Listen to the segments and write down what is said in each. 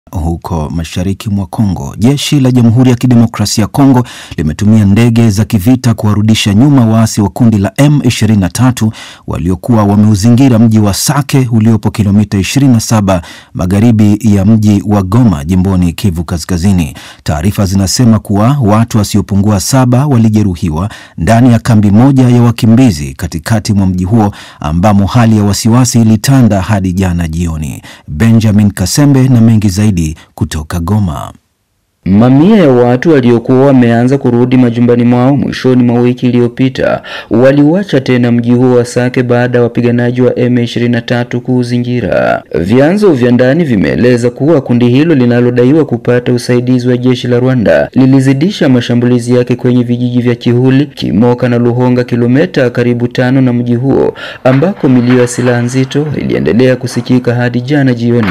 huko mashariki mwa Kongo. Jeshi la Jamhuri ya Kidemokrasia ya Kongo limetumia ndege za kivita kuwarudisha nyuma waasi wa kundi la M23 waliokuwa wameuzingira mji wa Sake uliopo kilomita 27 magharibi ya mji wa Goma jimboni Kivu Kaskazini. Taarifa zinasema kuwa watu wasiopungua saba walijeruhiwa ndani ya kambi moja ya wakimbizi katikati mwa mji huo ambamo hali ya wasiwasi ilitanda hadi jana jioni. Benjamin Kasembe na mengi zaidi kutoka Goma. Mamia ya watu waliokuwa wameanza kurudi majumbani mwao mwishoni mwa wiki iliyopita waliuacha tena mji huo wa Sake baada ya wapiganaji wa M23 kuuzingira. Vyanzo vya ndani vimeeleza kuwa kundi hilo linalodaiwa kupata usaidizi wa jeshi la Rwanda lilizidisha mashambulizi yake kwenye vijiji vya Kihuli, Kimoka na Luhonga, kilomita karibu tano na mji huo, ambako milio ya silaha nzito iliendelea kusikika hadi jana jioni.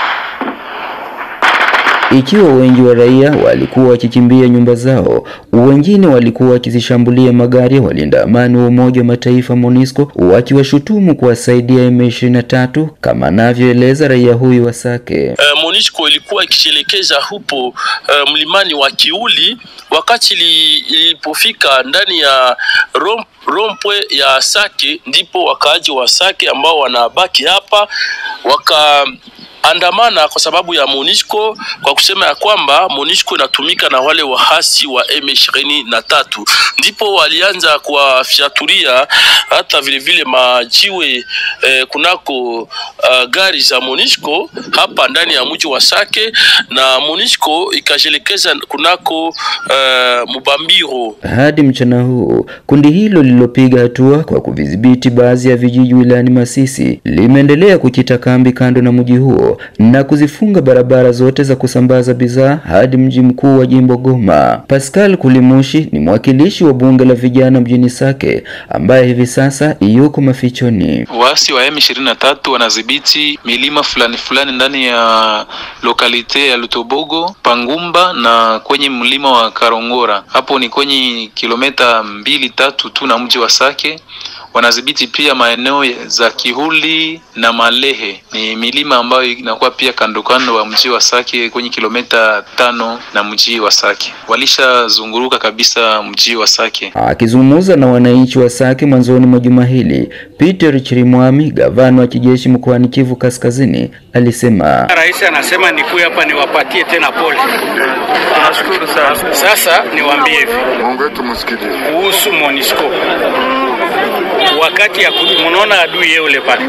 Ikiwa wengi wa raia walikuwa wakikimbia nyumba zao, wengine walikuwa wakizishambulia magari ya walinda amani wa Umoja wa Mataifa MONUSCO wakiwashutumu kuwasaidia M23 kama anavyoeleza raia huyu wa Sake. Uh, MONUSCO ilikuwa ikijielekeza hupo uh, mlimani wa Kiuli wakati ilipofika ndani ya rom, rompwe ya Sake, ndipo wakaaji wa Sake ambao wanabaki hapa waka andamana kwa sababu ya MONUSCO kwa kusema ya kwamba MONUSCO inatumika na wale wahasi wa M23, ndipo walianza kuwafyatulia hata vile vile majiwe eh, kunako uh, gari za MONUSCO hapa ndani ya mji wa Sake, na MONUSCO ikajelekeza kunako uh, Mubambiro. Hadi mchana huu kundi hilo lililopiga hatua kwa kuvidhibiti baadhi ya vijiji wilayani Masisi limeendelea kukita kambi kando na mji huo na kuzifunga barabara zote za kusambaza bidhaa hadi mji mkuu wa jimbo Goma. Pascal Kulimushi ni mwakilishi wa bunge la vijana mjini Sake ambaye hivi sasa yuko mafichoni. Waasi wa M23 wanadhibiti milima fulani fulani ndani ya lokalite ya Lutobogo, Pangumba na kwenye mlima wa Karongora. Hapo ni kwenye kilomita mbili tatu tu na mji wa Sake wanadhibiti pia maeneo za Kihuli na Malehe, ni milima ambayo inakuwa pia kando kando wa mji wa Sake kwenye kilomita tano na mji wa Sake. Walishazunguruka kabisa mji wa Sake. Akizungumza na wananchi wa Sake mwanzoni mwa juma hili, Peter Chirimwami, gavana wa kijeshi mkoani Kivu Kaskazini, alisema rais anasema nikuye hapa niwapatie tena pole. Tunashukuru sana. Sasa niwaambie hivi kuhusu MONUSCO wakati ya munaona adui yeye ule pale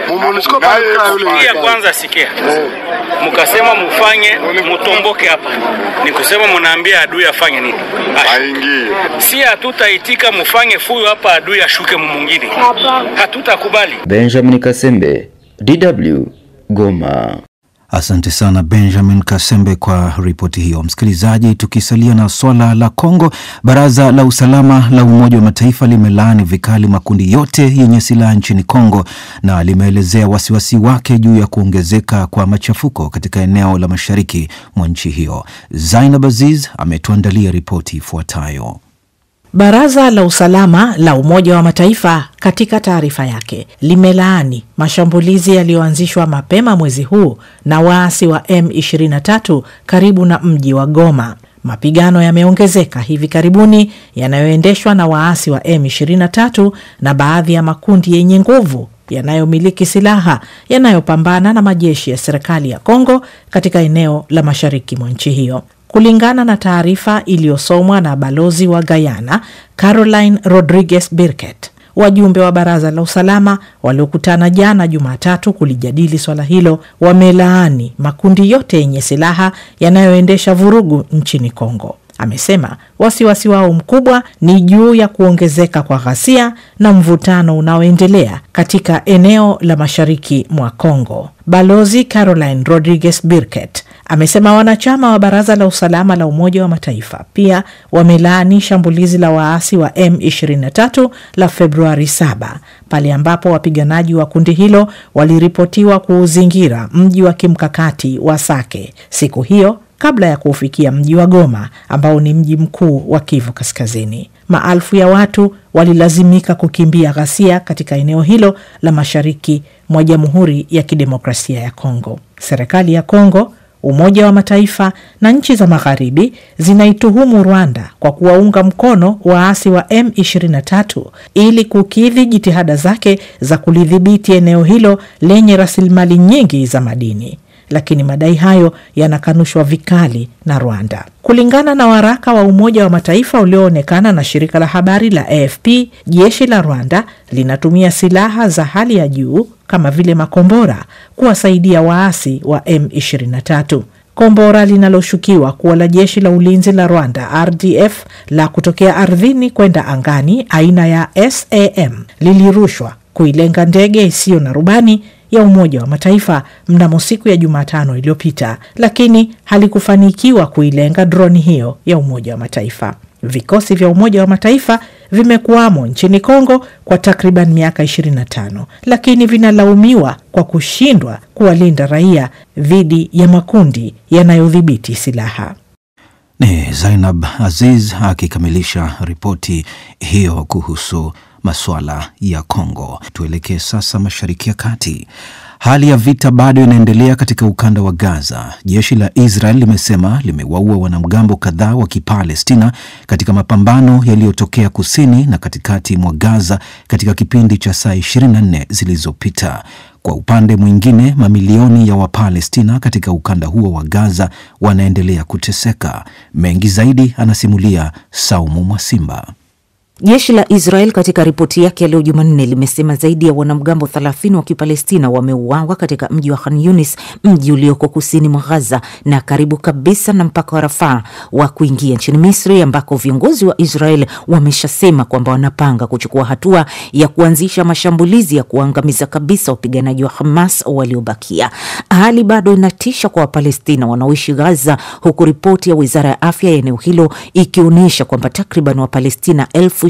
ya kwanza sikia, mukasema mufanye mutomboke hapa, ni kusema munaambia adui afanye nini? Aingie. Si hatutaitika mufanye fuyo hapa, adui ashuke mumungine, hatutakubali. Benjamin Kasembe, DW, Goma. Asante sana Benjamin Kasembe kwa ripoti hiyo. Msikilizaji, tukisalia na swala la Kongo, baraza la usalama la Umoja wa Mataifa limelaani vikali makundi yote yenye silaha nchini Kongo na limeelezea wasiwasi wake juu ya kuongezeka kwa machafuko katika eneo la mashariki mwa nchi hiyo. Zainab Aziz ametuandalia ripoti ifuatayo. Baraza la usalama la Umoja wa Mataifa katika taarifa yake limelaani mashambulizi yaliyoanzishwa mapema mwezi huu na waasi wa M23 karibu na mji wa Goma. Mapigano yameongezeka hivi karibuni yanayoendeshwa na waasi wa M23 na baadhi ya makundi yenye nguvu yanayomiliki silaha yanayopambana na majeshi ya serikali ya Kongo katika eneo la mashariki mwa nchi hiyo. Kulingana na taarifa iliyosomwa na balozi wa Guyana Caroline Rodriguez Birket, wajumbe wa baraza la usalama waliokutana jana Jumatatu kulijadili swala hilo wamelaani makundi yote yenye silaha yanayoendesha vurugu nchini Kongo. Amesema wasiwasi wao mkubwa ni juu ya kuongezeka kwa ghasia na mvutano unaoendelea katika eneo la mashariki mwa Kongo. Balozi Caroline Rodriguez Birket amesema wanachama wa baraza la usalama la Umoja wa Mataifa pia wamelaani shambulizi la waasi wa M23 la Februari 7 pale ambapo wapiganaji wa kundi hilo waliripotiwa kuuzingira mji wa kimkakati wa Sake siku hiyo kabla ya kuufikia mji wa Goma ambao ni mji mkuu wa Kivu Kaskazini. Maelfu ya watu walilazimika kukimbia ghasia katika eneo hilo la mashariki mwa Jamhuri ya Kidemokrasia ya Kongo. Serikali ya Kongo Umoja wa Mataifa na nchi za Magharibi zinaituhumu Rwanda kwa kuwaunga mkono waasi wa M23 ili kukidhi jitihada zake za kulidhibiti eneo hilo lenye rasilimali nyingi za madini lakini madai hayo yanakanushwa vikali na Rwanda. Kulingana na waraka wa Umoja wa Mataifa ulioonekana na shirika la habari la AFP, jeshi la Rwanda linatumia silaha za hali ya juu kama vile makombora kuwasaidia waasi wa M23. Kombora linaloshukiwa kuwa la jeshi la ulinzi la Rwanda RDF la kutokea ardhini kwenda angani aina ya SAM lilirushwa kuilenga ndege isiyo na rubani ya Umoja wa Mataifa mnamo siku ya Jumatano iliyopita, lakini halikufanikiwa kuilenga droni hiyo ya Umoja wa Mataifa. Vikosi vya Umoja wa Mataifa vimekuwamo nchini Kongo kwa takriban miaka 25, lakini vinalaumiwa kwa kushindwa kuwalinda raia dhidi ya makundi yanayodhibiti silaha. Ni Zainab Aziz akikamilisha ripoti hiyo kuhusu masuala ya Kongo. Tuelekee sasa Mashariki ya Kati. Hali ya vita bado inaendelea katika ukanda wa Gaza. Jeshi la Israel limesema limewaua wanamgambo kadhaa wa Kipalestina katika mapambano yaliyotokea kusini na katikati mwa Gaza katika kipindi cha saa 24 zilizopita. Kwa upande mwingine, mamilioni ya Wapalestina katika ukanda huo wa Gaza wanaendelea kuteseka. Mengi zaidi anasimulia Saumu Mwasimba. Jeshi la Israel katika ripoti yake ya leo Jumanne limesema zaidi ya wanamgambo 30 wa Kipalestina wameuawa katika mji wa Khan Yunis, mji ulioko kusini mwa Gaza na karibu kabisa na mpaka wa Rafaa wa kuingia nchini Misri, ambako viongozi wa Israel wameshasema kwamba wanapanga kuchukua hatua ya kuanzisha mashambulizi ya kuangamiza kabisa wapiganaji wa Hamas waliobakia. Hali bado inatisha kwa Wapalestina wanaoishi Gaza, huku ripoti ya wizara ya afya ya eneo hilo ikionyesha kwamba takriban Wapalestina elfu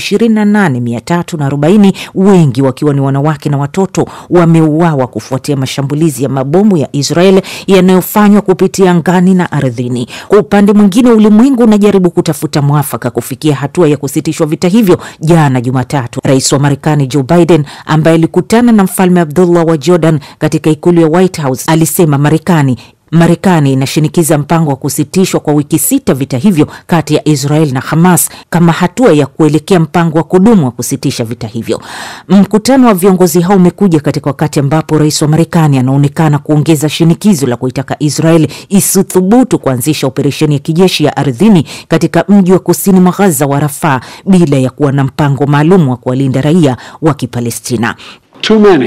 28340 wengi wakiwa ni wanawake na watoto wameuawa kufuatia mashambulizi ya mabomu ya Israel yanayofanywa kupitia angani na ardhini. Kwa upande mwingine, ulimwengu unajaribu kutafuta mwafaka kufikia hatua ya kusitishwa vita hivyo. Jana Jumatatu, rais wa Marekani Joe Biden ambaye alikutana na mfalme Abdullah wa Jordan katika ikulu ya White House alisema Marekani Marekani inashinikiza mpango wa kusitishwa kwa wiki sita vita hivyo kati ya Israel na Hamas kama hatua ya kuelekea mpango wa kudumu wa kusitisha vita hivyo. Mkutano wa viongozi hao umekuja katika wakati ambapo rais wa Marekani anaonekana kuongeza shinikizo la kuitaka Israel isithubutu kuanzisha operesheni ya kijeshi ya ardhini katika mji wa kusini mwa Gaza wa Rafaa bila ya kuwa na mpango maalum wa kuwalinda raia wa Kipalestina. Too many.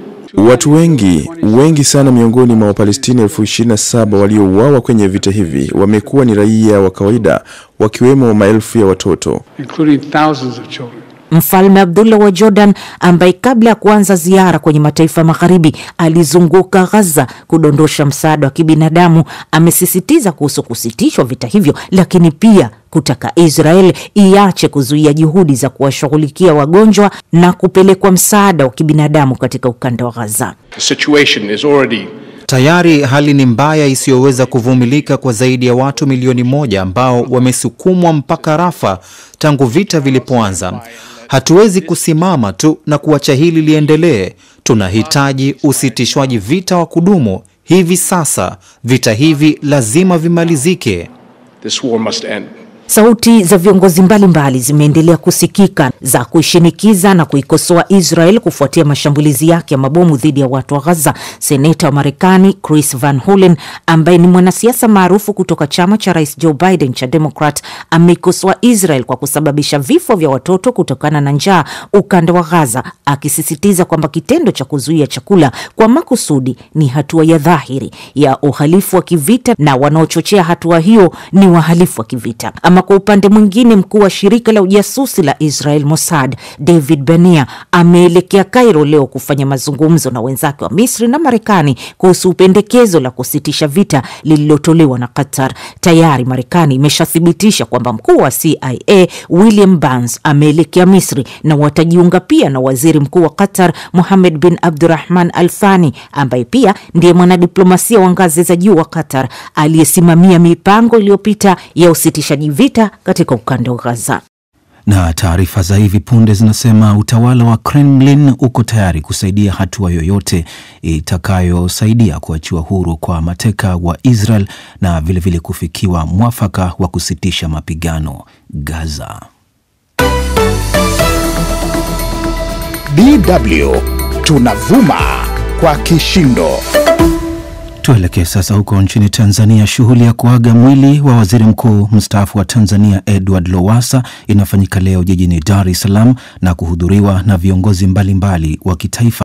Watu wengi wengi sana miongoni mwa Wapalestina elfu ishirini na saba waliouawa kwenye vita hivi wamekuwa ni raia wa kawaida wakiwemo maelfu ya watoto. including thousands of children. Mfalme Abdullah wa Jordan ambaye kabla ya kuanza ziara kwenye mataifa magharibi alizunguka Gaza kudondosha msaada wa kibinadamu, amesisitiza kuhusu kusitishwa vita hivyo, lakini pia kutaka Israel iache kuzuia juhudi za kuwashughulikia wagonjwa na kupelekwa msaada wa kibinadamu katika ukanda wa Gaza. The situation is already Tayari hali ni mbaya isiyoweza kuvumilika kwa zaidi ya watu milioni moja ambao wamesukumwa mpaka Rafa tangu vita vilipoanza. Hatuwezi kusimama tu na kuacha hili liendelee. Tunahitaji usitishwaji vita wa kudumu hivi sasa. Vita hivi lazima vimalizike. this war must end. Sauti za viongozi mbalimbali zimeendelea kusikika za kuishinikiza na kuikosoa Israel kufuatia mashambulizi yake ya mabomu dhidi ya watu wa Gaza. Seneta wa Marekani Chris Van Hollen ambaye ni mwanasiasa maarufu kutoka chama cha Rais Joe Biden cha Democrat ameikosoa Israel kwa kusababisha vifo vya watoto kutokana na njaa ukanda wa Gaza, akisisitiza kwamba kitendo cha kuzuia chakula kwa makusudi ni hatua ya dhahiri ya uhalifu wa kivita na wanaochochea hatua hiyo ni wahalifu wa kivita. Ama kwa upande mwingine, mkuu wa shirika la ujasusi la Israel Mossad David Bania ameelekea Cairo leo kufanya mazungumzo na wenzake wa Misri na Marekani kuhusu pendekezo la kusitisha vita lililotolewa na Qatar. Tayari Marekani imeshathibitisha kwamba mkuu wa CIA William Burns ameelekea Misri na watajiunga pia na waziri mkuu wa Qatar Mohammed bin Abdurrahman Al Thani ambaye pia ndiye mwanadiplomasia wa ngazi za juu wa Qatar aliyesimamia mipango iliyopita ya usitishaji vita katika ukanda wa Gaza. Na taarifa za hivi punde zinasema utawala wa Kremlin uko tayari kusaidia hatua yoyote itakayosaidia kuachiwa huru kwa mateka wa Israel na vilevile vile kufikiwa mwafaka wa kusitisha mapigano Gaza. DW tunavuma kwa kishindo. Tuelekee sasa huko nchini Tanzania. Shughuli ya kuaga mwili wa waziri mkuu mstaafu wa Tanzania Edward Lowassa inafanyika leo jijini Dar es Salaam na kuhudhuriwa na viongozi mbalimbali wa kitaifa